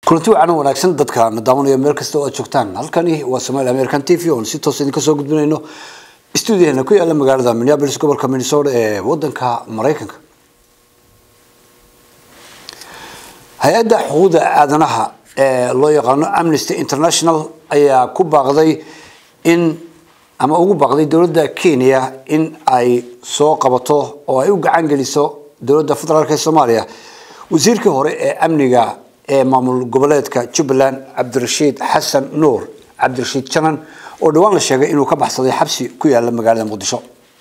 kulanti wacan wanaagsan dadka na daawanaya meel kasta oo aad joogtaan halkani waa somaali american t v oon si toos idinka soo gudbinayno stuudiyaheena ku yaala magaalada minneapolis gobolka minnesota ee wadanka maraykanka hay-adda xuquuqda aadanaha ee loo yaqaano amnesty international ayaa ku baaqday in ama ugu baaqday dowladda kenya in ay soo qabato oo ay u gacan geliso dowladda federaalk ee soomaaliya wasiirkii hore ee amniga ee maamul goboleedka jubbaland cabdirashiid xasan nuur cabdirashiid janan oo dhawaan la sheegay inuu ka baxsaday xabsi ku yaala magaalada muqdisho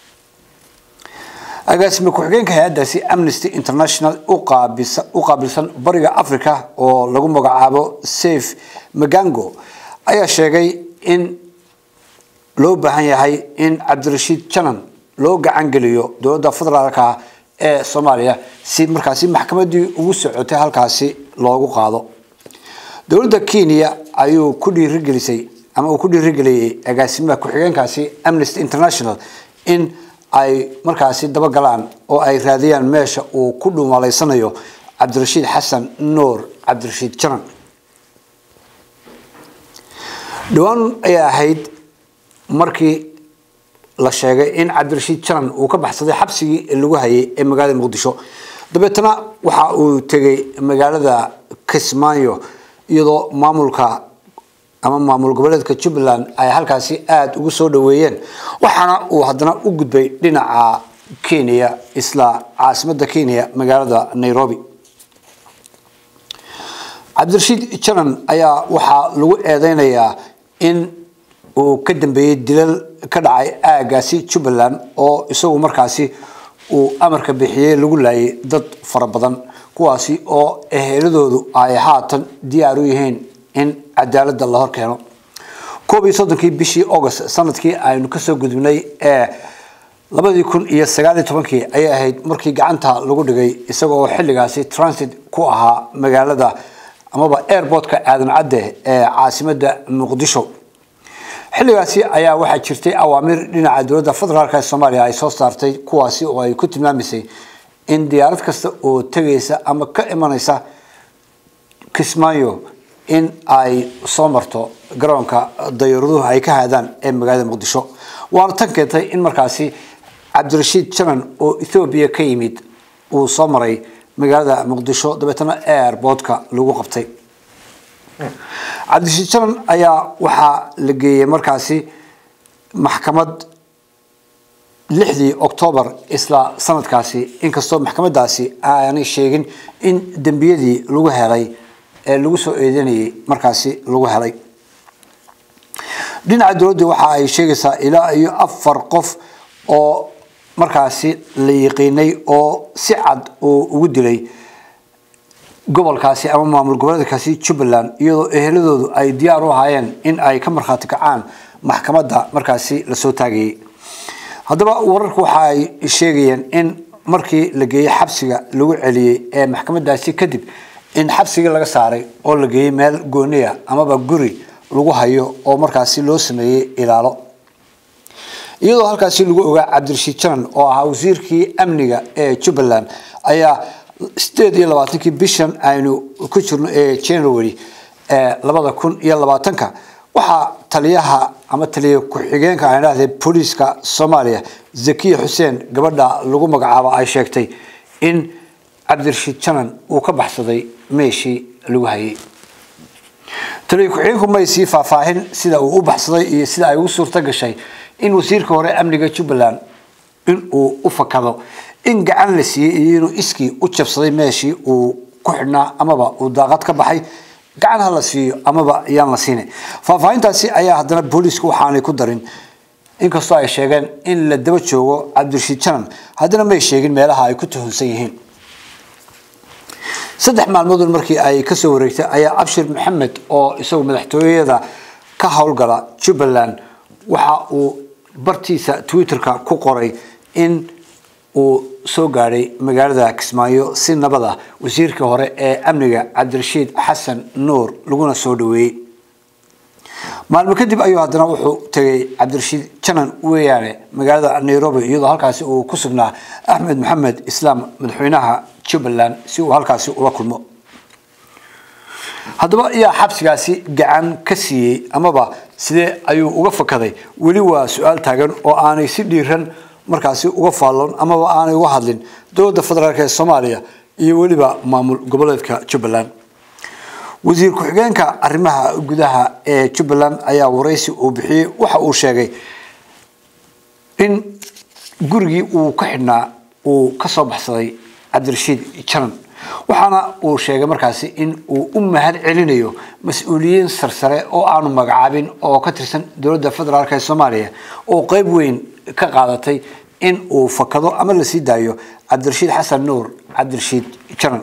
agaasime ku-xigeenka hay-addaasi amnesty international u qaabilsan bariga africa oo lagu magacaabo safe magango ayaa sheegay in loo baahan yahay in cabdirashiid janan loo gacan geliyo dowladda federaalka ee soomaaliya si markaasi maxkamadii ugu socotay halkaasi loogu qaado dowladda kenya ayuu ku dhiirigelisay ama uu ku dhiirigeliyey agaasimaha ku-xigeenkaasi amnesty international in ay markaasi dabagalaan oo ay raadiyaan meesha uu ku dhuumaleysanayo cabdirashiid xasan nuur cabdirashiid janan dhawaan ayaa ahayd markii la sheegay in cabdirashiid janan uu ka baxsaday xabsigii lagu hayay ee magaalada muqdisho dabeetana waxa uu tegay magaalada kismaayo iyadoo maamulka ama maamul goboleedka jubbaland ay halkaasi aada ugu soo dhaweeyeen waxaana uu haddana u gudbay dhinaca kenya isla caasimada kenya magaalada nairobi cabdirashiid janan ayaa waxaa lagu eedeynayaa in uu ka dambeeyey dilal ka dhacay aagaasi jubbaland oo isagu markaasi uu amarka bixiyey lagu laayay dad fara badan kuwaasi oo eheladoodu ay haatan diyaar u yihiin in cadaalada la hor keeno koob iyo soddonkii bishii august sanadkii aynu kasoo gudubnay ee labadii kun iyo sagaal iyo tobankii ayay ahayd markii gacanta lagu dhigay isagoo xilligaasi transit ku ahaa magaalada amaba airportka aadan cadde ee caasimada muqdisho xilligaasi ayaa waxaa jirtay awaamir dhinaca dowladda federaalk ee soomaaliya ay soo saartay kuwaasi oo ay ku tilmaamaysay in diyaarad kasta oo tegaysa ama ka imanaysa kismaayo in ay soo marto garoonka dayaraduhu ay ka haadaan ee magaalada muqdisho waana tan keentay in markaasi cabdirashiid janan oo ethoobiya ka yimid uu soo maray magaalada muqdisho dabeetana airportka lagu qabtay cabdirashiid janan ayaa waxaa la geeyey markaasi maxkamad lixdii octoobar isla sanadkaasi inkastoo maxkamadaasi aanay sheegin in dembiyadii lagu helay ee lagu soo eedanayay markaasi lagu helay dhinaca dowladda waxa ay sheegaysaa ilaa iyo afar qof oo markaasi la yiqiinay oo si cad uu ugu dilay gobolkaasi ama maamul goboleedkaasi jubbaland iyadoo eheladoodu ay diyaar u ahaayeen in ay ka markhaati kacaan maxkamadda markaasi lasoo taagayay haddaba wararku waxa ay sheegayeen in markii la geeyey xabsiga lagu celiyey ee maxkamadaasi kadib in xabsigii laga saaray oo la geeyey meel gooniya amaba guri lagu hayo oo markaasi loo sameeyey ilaalo iyadoo halkaasi lagu ogaa cabdirashiid janan oo ahaa wasiirkii amniga ee jubbaland ayaa sideed iyo labaatankii bishan aynu ku jirno ee january ee labada kun iyo labaatanka waxaa taliyaha ama taliya ku-xigeenka aan idhahdee booliiska soomaaliya zakiya xuseen gabadha lagu magacaabo ay sheegtay in cabdirashiid janan uu ka baxsaday meeshii lagu hayay taliya ku-xigeenku may sii faahfaahin sida uu u baxsaday iyo sida ay ugu suurto gashay in wasiirka hore amniga jubbaland in uu u fakado in gacan la siiyey iyo inuu iskii u jabsaday meeshii uu ku xidhnaa amaba uu daaqad ka baxay gacan ha la siiyo amaba yaan la siina faahfaahintaasi ayaa haddana booliisku waxaanay ku darin inkastoo ay sheegeen in la daba joogo cabdirashiid janan haddana may sheegin meelaha ay ku tuhunsan yihiin saddex maalmoodun markii ay kasoo wareegtay ayaa abshir maxamed oo isagu madaxtooyada ka howlgala jubbaland waxa uu bartiisa twitterka ku qoray in uu soo gaadhay magaalada kismaayo si nabad ah wasiirkii hore ee amniga cabdirashiid xasan nuur laguna soo dhaweeyey maalmo kadib ayuu haddana wuxuu tegay cabdirashiid janan weeyaane magaalada nairobi iyadoo halkaasi uu ku sugnaa axmed maxamed islaam madaxweynaha jubbaland si uu halkaasi ula kulmo haddaba yaa xabsigaasi gacan ka siiyey amaba sidee ayuu uga fakaday weli waa su-aal taagan oo aanay si dhiiran markaasi uga faalloon amaba aanay uga hadlin dowladda federaalk ee soomaaliya iyo weliba maamul goboleedka jubbaland wasiir ku-xigeenka arrimaha gudaha ee jubbaland ayaa waraysi uu bixiyey waxa uu sheegay in gurigii uu ka xidhnaa uu ka soo baxsaday cabdirashiid janan waxaana uu sheegay markaasi in uu u mahad celinayo mas-uuliyiin sarsare oo aanu magacaabin oo ka tirsan dowladda federaalk ee soomaaliya oo qeyb weyn ka qaadatay in uu fakado ama la sii daayo cabdirashiid xasan nuur cabdirashiid janan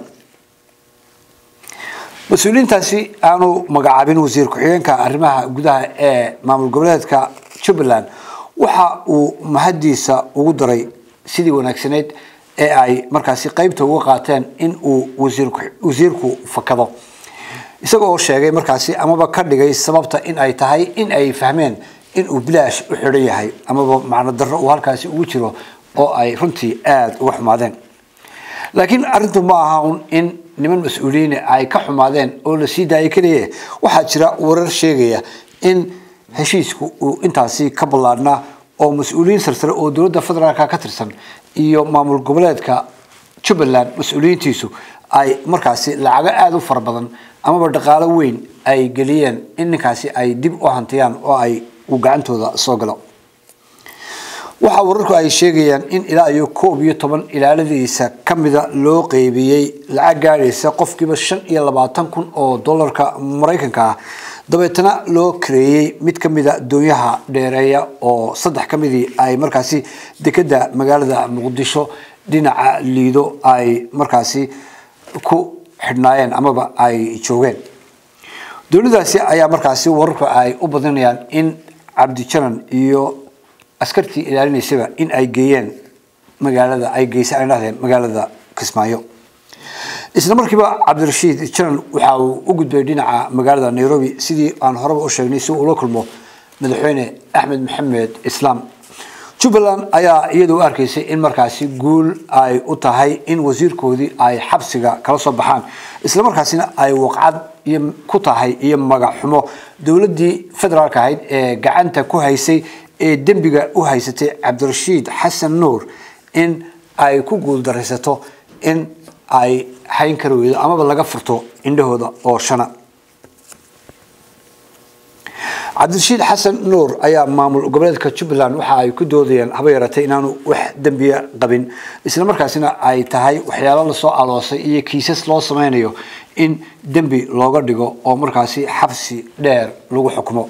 mas-uuliyiintaasi aanu magacaabin wasiir ku-xigeenka arrimaha gudaha ee maamul goboleedka jubbaland waxa uu mahadiisa ugu daray sidii wanaagsaneyd ee ay markaasi qeybta uga qaateen in uu wasiirku fakado isaga oo sheegay markaasi amaba ka dhigay sababta in ay tahay in ay fahmeen in uu bilaash u xidhan yahay amaba macno darro uu halkaasi ugu jiro oo ay runtii aada uga xumaadeen laakiin arrintu ma aha un in niman mas-uuliyiin ay ka xumaadeen oo la sii daayay keliya waxaa jira warar sheegaya in heshiisku uu intaasi ka ballaadhnaa oo mas-uuliyiin sarsare oo dowladda federaalka ka tirsan iyo maamul goboleedka jubbaland mas-uuliyiintiisu ay markaasi lacago aada u fara badan amaba dhaqaalo weyn ay geliyeen in ninkaasi ay dib u hantiyaan oo ay uu gacantooda soo galo waxaa wararku ay sheegayaan in ilaa iyo koob iyo toban ilaaladiisa kamida loo qeybiyey lacag gaadhaysa qofkiiba shan iyo labaatan kun oo dollarka maraykanka ah dabeetana loo kareeyey mid kamida doonyaha dheereeya oo saddex kamidii ay markaasi dekeda magaalada muqdisho dhinaca liido ay markaasi ku xidhnaayeen amaba ay joogeen dowladaasi ayaa markaasi wararku ay u badinayaan in cabdijanan iyo askartii ilaalinaysaba in ay geeyeen magaalada ay geysa ay dhahdeen magaalada kismaayo isla markiiba cabdirashiid janan waxa uu u gudbay dhinaca magaalada nairobi sidii aan horeba u sheegnay si uu ula kulmo madaxweyne axmed maxamed islaam jubbaland ayaa iyada u arkaysay in markaasi guul ay u tahay in wasiirkoodii ay xabsiga kala soo baxaan isla markaasina ay waqcad iyo ku tahay iyo magac xumo dowladdii federaalka ahayd ee gacanta ku haysay ee dembiga u haysatay cabdirashiid xasan nuur in ay ku guuldaraysato in ay hayn kari weydo amaba laga furto indhahooda oo shana cabdirashiid xasan nuur ayaa maamul goboleedka jubbaland waxa ay ku doodayeen haba yaratay inaanu wax dembiya qabin isla markaasina ay tahay waxyaalo lasoo aloosay iyo kiisas loo sameynayo in dembi looga dhigo oo markaasi xabsi dheer lagu xukumo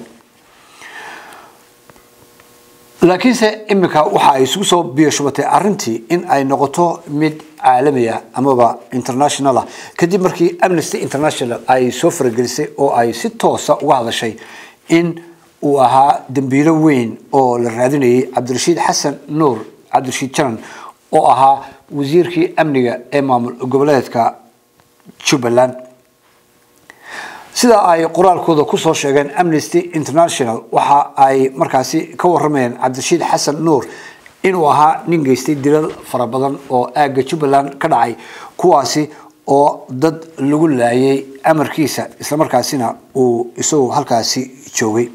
laakiinse iminka waxa ay isugu soo biyashubatay arintii in ay noqoto mid caalamiya amaba internationala kadib markii amnesty international ay soo faragelisay oo ay si toosa uga hadashay in uu ahaa dambiilo weyn oo la raadinayay cabdirashiid xasan nuur cabdirashiid janan oo ahaa wasiirkii amniga ee maamul goboleedka jubbaland sida ay qoraalkooda kusoo sheegeen amnesty international waxa ay markaasi ka waramayeen cabdirashiid xasan nuur inuu ahaa nin geystay dilal fara badan oo aagga jubbaland ka dhacay kuwaasi oo dad lagu laayay amarkiisa islamarkaasina uu isagu halkaasi joogay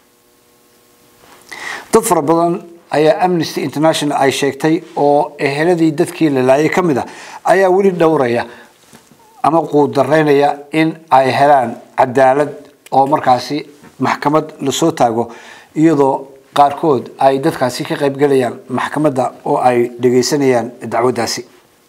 dad fara badan ayaa amnesty international ay sheegtay oo eheladii dadkii la laayay ka mid a ayaa weli dhowraya ama quudaraynaya in ay helaan cadaalad oo markaasi maxkamad lasoo taago iyadoo qaarkood ay dadkaasi ka qaybgelayaan maxkamadda oo ay dhegaysanayaan dacwaddaasi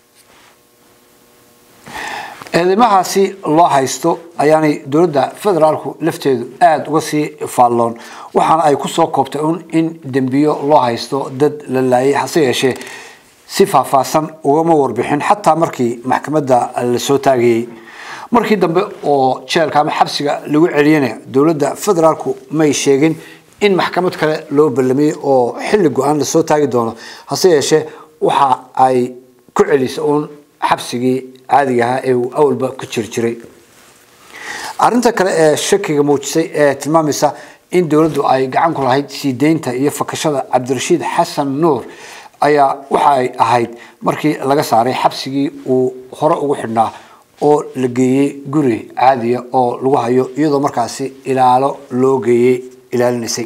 eedeymahaasi loo haysto ayaanay dowladda federaalku lafteedu aada uga sii faalloon waxaana ay kusoo koobtay un in dembiyo loo haysto dad la laayay hase yeeshee si faahfaahsan ugama warbixin xataa markii maxkamadda lasoo taagayey markii dambe oo jeelka ama xabsiga lagu celiyana dowladda federaalku may sheegin in maxkamad kale loo ballamiyey oo xilli go-aan lasoo taagi doono hase yeeshee waxa ay ku celisa uun xabsigii caadiga ahaa ee uu awalba ku jiri jiray arrinta kale ee shakiga muujisay ee tilmaamaysa in dowladdu ay gacan ku lahayd sii deynta iyo fakashada cabdirashiid xasan nuur ayaa waxa ay ahayd markii laga saaray xabsigii uu hore ugu xidhnaa oo la geeyey guri caadiya oo lagu hayo iyadoo markaasi ilaalo loo geeyey ilaalinaysay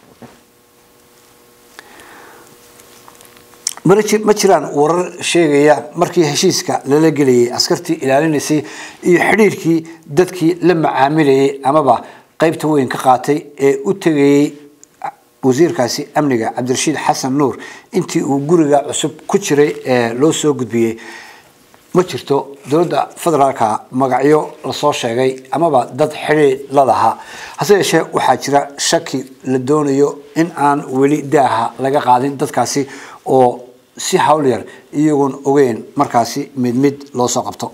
ma jiraan warar sheegaya markii heshiiska lala gelayay askartii ilaalinaysay iyo xidhiirkii dadkii la macaamilayay amaba qeybta weyn ka qaatay ee u tegayey wasiirkaasi amniga cabdirashiid xasan nuur intii uu guriga cusub ku jiray ee loo soo gudbiyey ma jirto dowladda federaalka magacyo lasoo sheegay amaba dad xidhiir la lahaa hase yeeshee waxaa jira shaki la doonayo in aan weli daaha laga qaadin dadkaasi oo si hawl yar iyagoon ogeyn markaasi mid mid loo soo qabto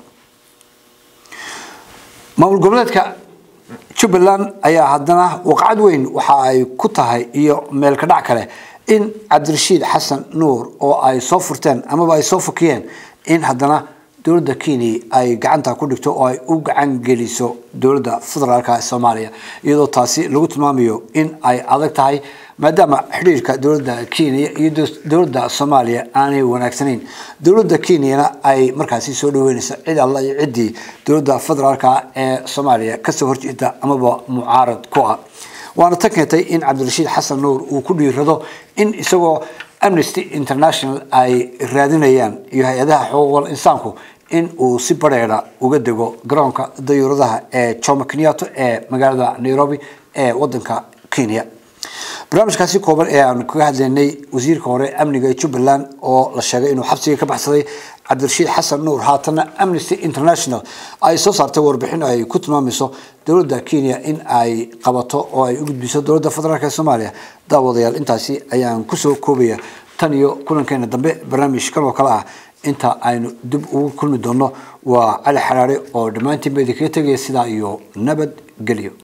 maamul goboleedka jubbaland ayaa haddana waqcad weyn waxa ay ku tahay iyo meelka dhac kale in cabdirashiid xasan nuur oo ay soo furteen amaba ay soo fakiyeen in haddana dowladda kenya ay gacanta ku dhigto oo ay u gacan geliso dowladda federaalka ee soomaaliya iyadoo taasi lagu tilmaamayo in ay adag tahay maadaama xidhiirka dowladda kenya iyo dowladda soomaaliya aanay wanaagsanayn dowladda kenyana ay markaasi soo dhaweynayso cid alla iyo ciddii dowladda federaalka ee soomaaliya kasoo horjeeda amaba mucaarad ku ah waana tan keentay in cabdirashiid xasan nuur uu ku dhiirado in isagoo amnesty international ay raadinayaan iyo hay-adaha xuquuqul insaanku in uu si bareera uga dego garoonka dayuuradaha ee jomo kenyato ee magaalada nairobi ee wadanka kenya barnaamijkaasi kooban ee aan kaga hadlaynay wasiirka hore amniga ee jubbaland oo la sheegay inuu xabsiga ka baxsaday cabdirashiid xasan nuur haatana amnesty international ay soo saartay warbixin ay ku tilmaamayso dowladda kenya in ay qabato oo ay u gudbiso dowladda federaalk ee soomaaliya daawadayaal intaasi ayaan kusoo koobaya tan iyo kulankeena dambe barnaamij kan oo kale ah inta aynu dib ugu kulmi doono waa cali xaraare oo dhammaantiin ba idinkaga tegaya sidaa iyo nabad gelyo